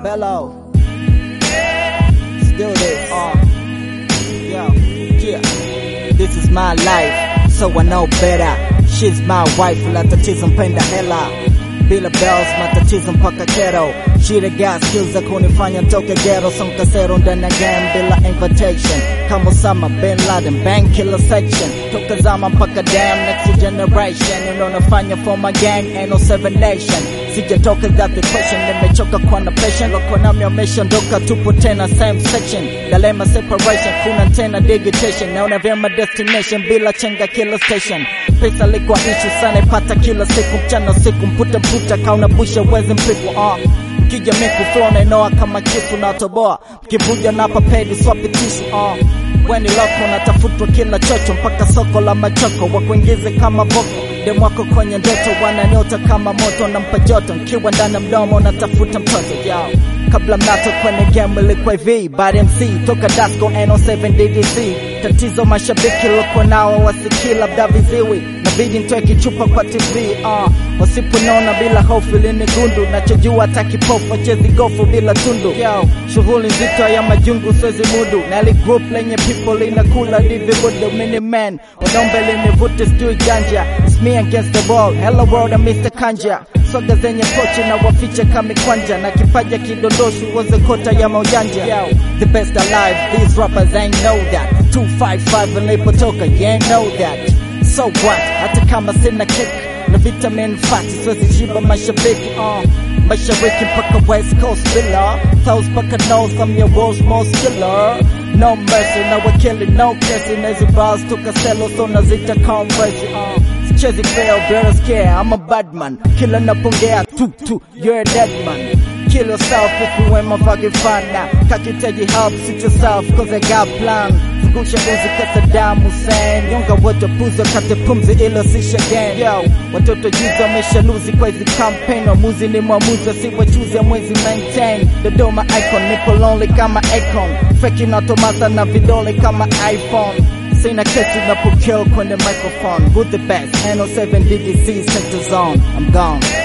Bello. Still this. Uh, yo, yeah. This is my life, so I know better. She's my wife, la tatizo mpenda hela. Bila bells, matatizo mpaka kero. She the got skills za kunifanya ntoke ghetto. Sonka zero ndani ya game bila invitation. Kama Osama Bin Laden, bang killer section. Toka zama mpaka damn next generation. You know nafanya for my gang, ain't no seven nation. Sijatoka that the question, nimechoka kwa na passion. Loko nami wameshaondoka, tupo tena same section. Dalema separation, kuna tena digitation. Naona vyema destination bila chenga kila station. Pesa likuwa issue sana, ipata kila siku, mchana usiku, mputa mputa, kauna busha wezi mpiku uh. Mkija miku flow nainoa kama kisu na toboa, mkivuja na papedi swapi tishu uh. Weni loko natafutwa kila chocho mpaka soko la machoko, wakuingize kama boko demwako kwenye ndoto wananiota kama moto nampa joto nkiwa ndani ya mdomo natafuta mtoto yao kabla mnato kwenye game ilikuwa hivi bad MC toka Dasco N07 DDC tatizo mashabiki loko nao wasiki labda viziwi nabidi ntoe kichupa kwa TV uh, wasiponona bila hofu lini gundu nachojua hata kipofu wachezi gofu bila tundu Yo, shughuli nzito ya majungu swezi mudu na li group lenye people linakula divibudu mini man wadombe linivute sijui ganja It's me against the ball hello world I'm Mr. Kanja soga zenye pochi na wafiche kamikwanja na kipaja kidondoshu uoze kota ya maujanja Yo, the best alive these rappers ain't know that 255 nilipotoka yeah know that so what hata kama sina kick na vitamin fat siwezi shiba mashabiki uh. mashariki mpaka west coast villa south mpaka north I'm your world's most killer no mercy no we're killing no kissing hizi bars toka selo so nazita converse uh. Sichezi fail, better scare, I'm a bad man Kila napongea, tu tu, you're a dead man Kill yourself if you ain't my fucking fan now Kakitaji help, sit yourself, cause I got plan Zungusha uzi ka Saddam Hussein Yonga wote puzo kate pumzi ilo sisha gang Yo, watoto juzi wamesha luzi kwa hizi campaign Wamuzi ni mwamuzi wasiwachuzi ya mwezi maintain Dodoma icon, nipo lonely kama icon Feki na Tomasa na vidole kama iPhone Sina kesi napokill kwenye microphone With the best, N07 DDC center zone I'm gone